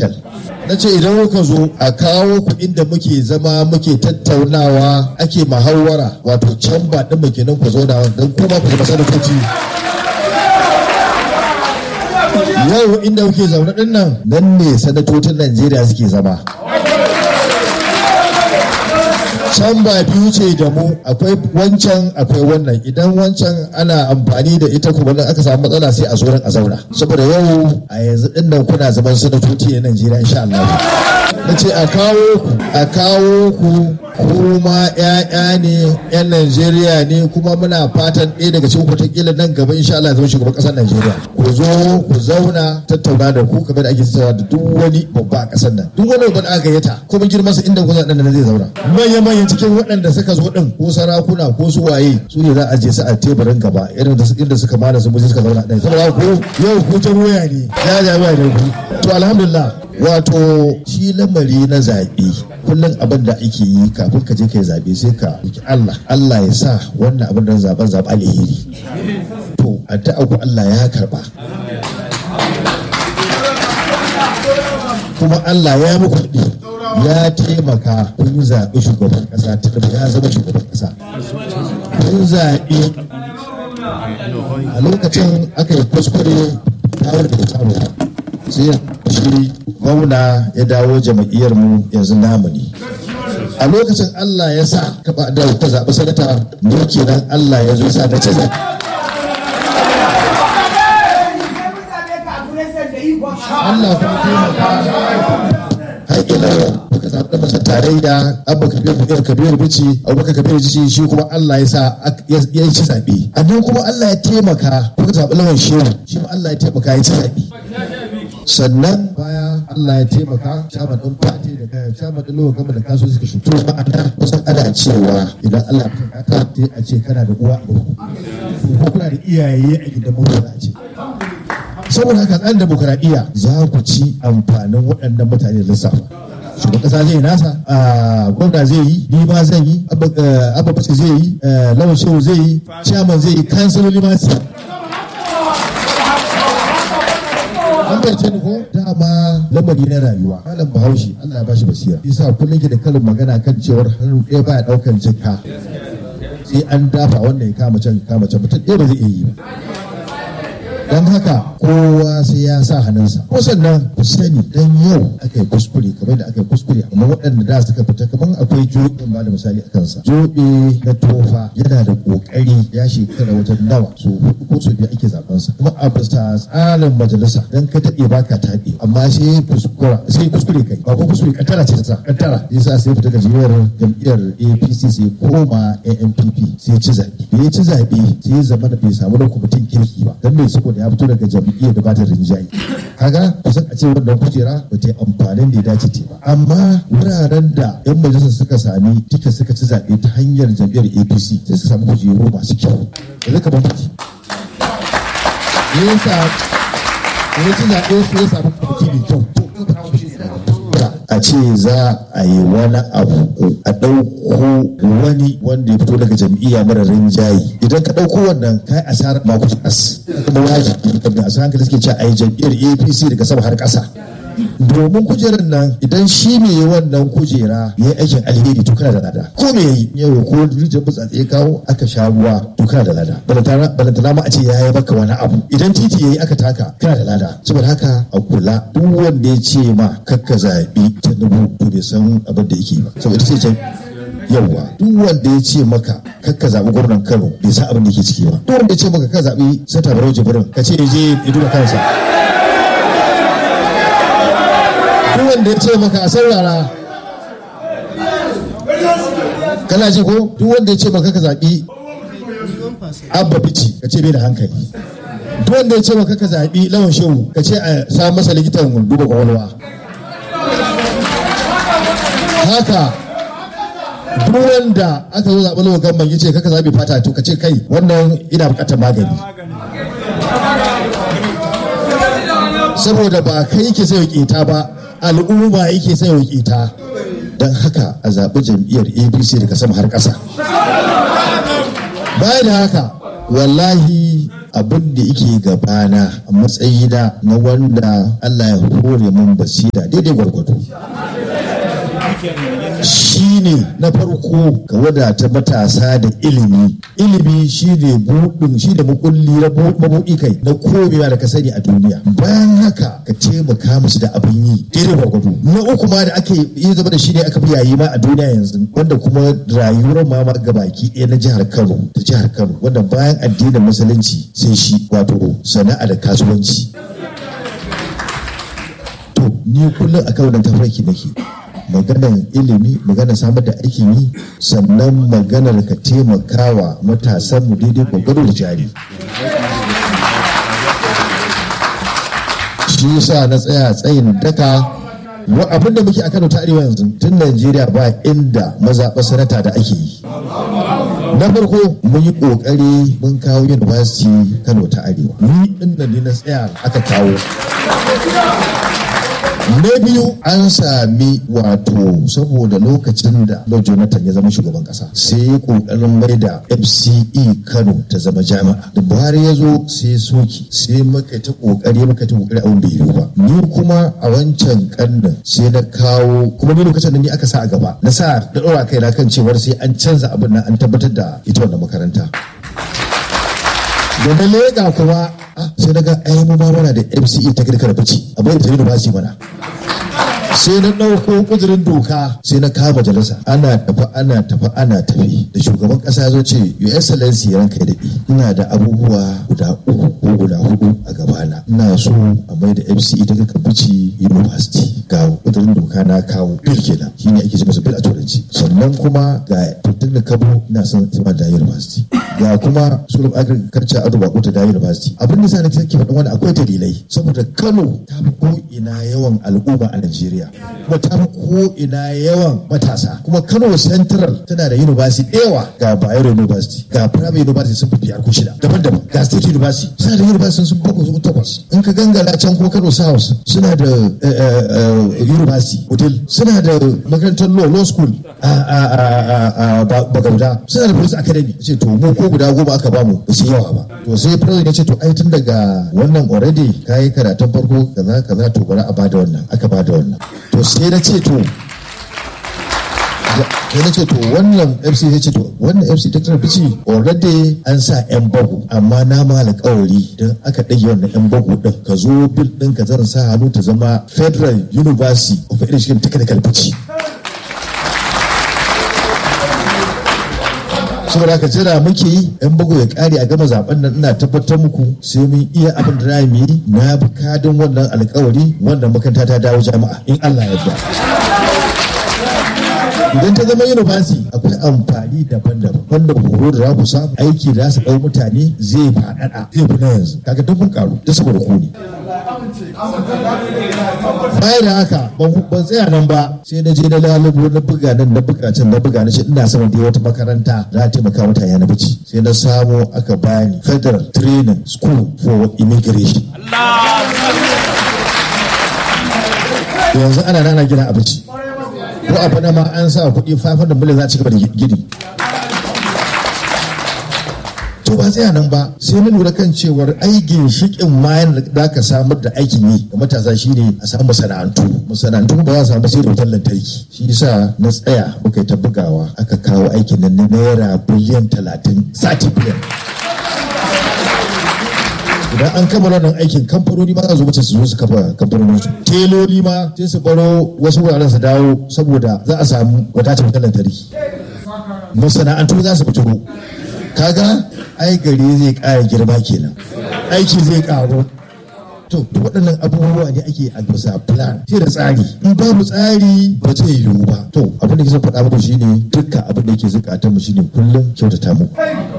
hotel na ce idan kuka zo a kawo ku inda muke zama muke tattaunawa ake mahawara wato can ba ɗin muke nan ku zauna don kuma ku zama sanatoci yau inda kuke zaune ɗin nan nan ne sanatocin najeriya suke zama can ba biyu ce da mu akwai wancan akwai wannan idan wancan ana amfani da ita kuma nan aka samu matsala sai a zo a zauna saboda yau a yanzu din nan kuna zaman sanatoci na Najeriya insha Allah na ce a kawo ku a kawo ku kuma ƴaƴa ne ƴan Najeriya ne kuma muna fatan ɗaya daga cikin kwatakila nan gaba insha Allah zama shugaban ƙasar Najeriya ku zo ku zauna tattauna da ku kamar da ake tattauna da duk wani babba a ƙasar nan duk wani babba da aka gayyata kuma girman sa inda ku zaɗa nan zai zauna manya manyan cikin waɗanda suka zo ɗin ko sarakuna ko su waye su ne za a je su a teburin gaba irin da inda suka mana su muje suka zauna ɗin saboda ko yau ku ta waya ne ya ja waya ne ku to alhamdulillah wato shi lamari na zaɓe kullum abin da ake yi kafin ka je ka yi zaɓe sai ka roki Allah Allah ya sa wannan abin da zaɓen zaɓa alheri to addu'a ku Allah ya karba kuma Allah ya muku kuɗi ya taimaka kun zaɓi shugaban ƙasa ta ya zama shugaban ƙasa kun zaɓi a lokacin aka yi kuskure ta wadda ta samu sai shi gwamna ya dawo jama'iyyar mu yanzu namu ne a lokacin Allah ya sa ka da ka zaɓi sanata ne kenan Allah ya zo sa na ce Allah kuma taimaka haƙila muka zaɓi masa tarayya abba kabir kabir kabir bici abubakar kabir bici shi kuma Allah ya sa ya ci zaɓe amma kuma Allah ya taimaka muka zaɓi lawan shehu shi ma Allah ya taimaka ya ci zaɓe sannan baya Allah ya taimaka shaman ɗin fati da kayan shaman ɗin lawan gama da kaso suka shi to ma'ana kusan ana cewa idan Allah ya taimaka sai a ce kana da uwa a ko kuna da iyaye a gidan mutuwa a ce saboda haka tsarin demokuraɗiyya za ku ci amfanin waɗannan mutane da lissafa shugaban ƙasa zai nasa gwamna zai yi ni ma zan yi abba fuska zai yi lawan shehu zai yi chairman zai yi kansiloli ma su an barce ni ko dama lamari na rayuwa malam bahaushe Allah ya bashi basira yasa kullum ke da kalin magana kan cewar hannu ɗaya baya ɗaukan jikka sai an dafa wannan ya kama can kama can mutum ɗaya ba zai iya yi ba don haka kowa sai ya sa hannunsa ko sannan ku sani dan yau aka yi kuskure kamar da aka yi kuskure amma waɗanda da suka fita kamar akwai jobe ba da misali a kansa jobe na tofa yana da kokari ya shekara wajen nawa so hudu ko so biyu ake zaben sa kuma a bisa tsarin majalisa dan ka taɓe baka taɓe amma sai kuskura sai kuskure kai ba ko kuskure kantara ce ta sa kantara yasa sai fita gajiyar jam'iyyar APC sai koma ANPP sai ci zaɓe da ya ci zaɓe sai ya zama da bai samu da kwamitin kirki ba dan mai saboda ya fito daga jam'iyyar da ba ta rinjaye kaga kusan a ce wannan kujera ba ta yi amfanin da ya dace ta ba amma wuraren da yan majalisa suka sami tika suka ci zaɓe ta hanyar jam'iyyar apc sai su samu kujeru masu kyau da zai kamar mutu ya sa ya ci zaɓe su ya samu kwamiti mai kyau a ce za a yi wani abu a ɗauko wani wanda ya fito daga jam'iyya mara rinjaye idan ka ɗauko wannan ka yi asarar mako as kuma wajibi da asarar hankali suke cewa a yi jam'iyyar apc daga sama har ƙasa domin kujerar nan idan shi ne wannan kujera ya yi aikin alheri to kana da lada ko me yayi yau ko rijiyar butsatse ya kawo aka sha ruwa to kana da lada balantana ma a ce ya yi maka wani abu idan titi yayi aka taka kana da lada saboda haka a kula duk wanda ya ce ma kakka zaɓi tinubu to bai san abin da yake ba saboda ita ce yawwa duk wanda ya ce maka kakka zaɓi gwamnan kano bai san abin da yake ciki ba duk wanda ya ce maka ka zaɓi sata barau jibrin ka ce ya je ya duba kansa duk wanda ya ce maka a saurara kana ji ko duk wanda ya ce maka ka zaɓi abba bici ka ce bai da hankali duk wanda ya ce maka ka zaɓi lawan shehu ka ce a sa masa likitan duba kwakwalwa haka duk wanda aka zo zaɓi lawan gamban ya ce kaka zaɓi fata to ka ce kai wannan ina buƙatar magani saboda ba kai ke sai ƙeta ba al'umma yake sai ƙeta don haka a zaɓi jam'iyyar apc daga sama har ƙasa bayan da haka wallahi abin da yake gabana a matsayina na wanda allah ya hore mun basira daidai gwargwado shi ne na farko ka wadata matasa da ilimi ilimi shi ne buɗin shi da makulli na mabuɗi kai na komewa da ka sani a duniya bayan haka ka taimaka musu da abin yi daidai gwargwado na uku ma da ake yi zama da shi ne aka fi yayi ma a duniya yanzu wanda kuma rayuwar ma ma gabaki ɗaya na jihar kano ta jihar kano wanda bayan addinin musulunci sai shi wato sana'a da kasuwanci to ni kullum akan wannan tafarki nake maganar ilimi maganar samar da aikin yi sannan maganar ka taimakawa matasan mu daidai gwagwaro da jari shi yasa na tsaya tsayin daka abin da muke a kano ta arewa yanzu tun najeriya ba inda mazaɓa sanata da ake yi na farko mun yi ƙoƙari mun kawo university kano ta arewa ni inda ne na tsaya aka kawo na biyu an sami wato saboda lokacin da Lord Jonathan ya zama shugaban kasa sai ya kokarin mai da FCE Kano ta zama jami'a da Buhari ya zo sai soki sai muka ta kokari muka ta kokari abin bai yiwu ba ni kuma a wancan karnin sai na kawo kuma ni lokacin da ni aka sa a gaba na sa da ɗora kai na kan cewar sai an canza abin nan an tabbatar da ita wannan makaranta da na lega kuma sai daga ai mu ma mana da MCE technical bici a bai da university mana sai na ɗauko ƙudurin doka sai na kama majalisa ana tafi ana tafi ana tafi da shugaban ƙasa zo ce your excellency ya ranka daɗi ina da abubuwa guda uku ko guda hudu a gabana ina so a mai da fce daga kabici university ga ƙudurin doka na kawo bil kenan shine ake ce masa bil a turanci sannan kuma ga tuntun da kabo ina son zama da university ga kuma school of agriculture ado bako ta da university abin da sa na ke faɗin wani akwai dalilai saboda kano ta fi ko ina yawan al'umma a najeriya kuma ta fi ko ina yawan matasa kuma kano central tana da university ɗewa ga bayero university ga private university sun fi biyar ko shida daban-daban ga state university suna da university sun bakwai zuwa takwas in ka gangara can ko kano south suna da university hotel suna da makarantar law law school a bagauda suna da police academy ce to mu ko guda goma aka bamu ba su yawa ba to sai president ya ce to ai tun daga wannan already kayi karatun farko kaza kaza to bari a bada wannan aka bada wannan to sai na ce to sai na ce to wannan fc ya ce to wannan fc ta tana bici already an sa yan bagu amma na ma alƙawari don aka ɗage wannan yan bagu ɗin ka zo bil ɗin ka zan sa hannu ta zama federal university of education technical bici saboda haka jira muke yi yan bugu ya kare a gama zaben nan ina tabbatar muku sai mun iya abin da mu yi na bukadin wannan alkawari wannan makaranta ta dawo jami'a in Allah ya yarda idan ta zama university akwai amfani daban-daban wanda horo da za ku samu aiki da su ɗau mutane zai faɗaɗa zai fi na yanzu kaga duk mun karu da saboda ku ne bayan da haka ban tsaya nan ba sai na je na lalubo na buga nan na buga can na buga na ce ina son da wata makaranta za ta taimaka mutane na bici sai na samo aka bani federal training school for immigration yanzu ana nana gina abinci ko a fana ma an sa kuɗi 500 miliyan za a ci gaba da gini to ba tsaya nan ba sai mun lura kan cewar ai ginshikin mayan da ka samar da aikin yi ga matasa shine a samu masana'antu masana'antu ba za a samu sai da wutar lantarki shi yasa na tsaya muka yi ta bugawa aka kawo aikin nan na naira biliyan talatin sati biliyan idan an kammala wannan aikin kamfanoni ma za su wuce su zo su kafa kamfanonin su teloli ma sai su baro wasu wuraren su dawo saboda za a samu wadatar wutar lantarki masana'antu za su fito kaga ai gari zai ƙara girma kenan aiki zai ƙaru to waɗannan abubuwa ne ake a bisa plan sai da tsari in babu tsari ba zai yiwu ba to abin da ke faɗa muku shine dukkan abin da yake zukatan mu shine kullum kyautata muku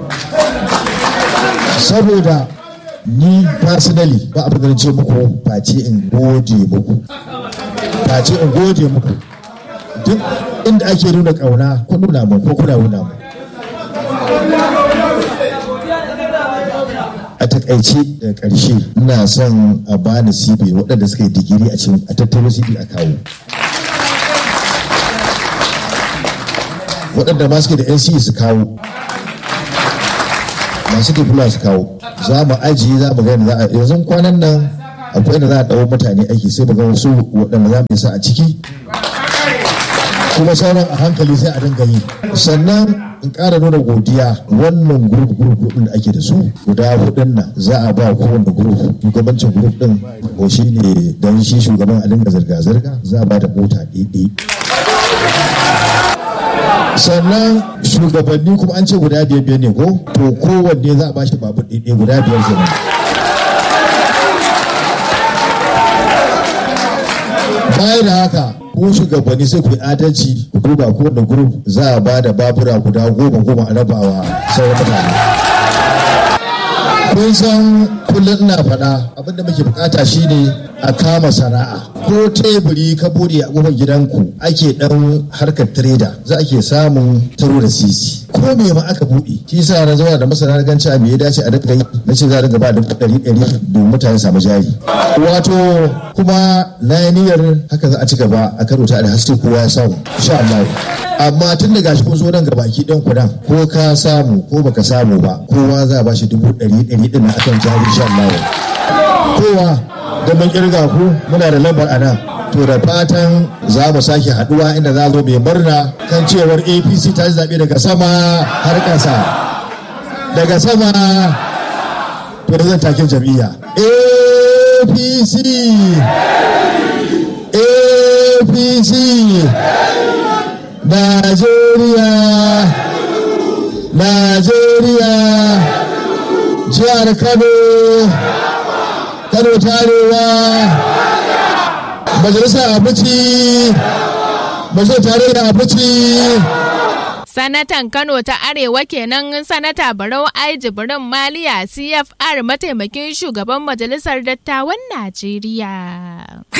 saboda ni personally ba abin da ce muku face in gode muku face in gode muku duk inda ake nuna kauna ko nuna mu ko kuna nuna mu a takaice da ƙarshe ina son a bani cb waɗanda suka yi digiri a cikin a tattaro cb a kawo waɗanda ma suke da nce su kawo masu diploma su kawo za mu ajiye za mu gani za a yanzu kwanan nan akwai inda za a ɗau mutane aiki sai ga wasu waɗanda za mu sa a ciki kuma sauran a hankali sai a dinga yi sannan in ƙara nuna godiya wannan grup grup din da ake da su guda hudun nan za a ba kowane grup shugabancin grup din ko shi ne don shi shugaban a dinga zirga-zirga za a ba da mota ɗaiɗai sannan shugabanni kuma an ce guda biyar biyar ne ko to kowanne za a ba shi babur ɗaiɗai guda biyar kenan baya da haka ko shugabanni sai ku yi adalci ku duba ko da grup za a ba da babura guda goma goma a rabawa sauran mutane kun san kullum ina faɗa abinda muke bukata shine a kama sana'a ko teburi ka bude a kofar gidanku ake dan harkar trader za a ke samun taro da sisi ko me ma aka bude shi yasa na zauna da masana gan cewa me ya dace a dinga yi na ce za a dinga ba da ɗari ɗari domin mutane samu jari wato kuma na yi niyyar haka za a ci gaba a karo ta da haske kowa ya samu insha Allah amma tun da gashi kun zo nan gabaki ɗan kudan ko ka samu ko baka samu ba kowa za a bashi dubu ɗari ɗari ɗin akan jari insha Allah kowa da mun kirga ku muna da lambar a nan to da fatan za mu sake haduwa inda za zo mai murna kan cewar apc ta zaɓe daga sama har ƙasa daga sama to da zan takin jam'iyya apc apc najeriya najeriya jihar kano kano ta arewa majalisar abuci majalisar tarayya abuci Sanatan Kano ta Arewa kenan Sanata Barau Ai Jibrin Maliya CFR mataimakin shugaban Majalisar Dattawan Najeriya.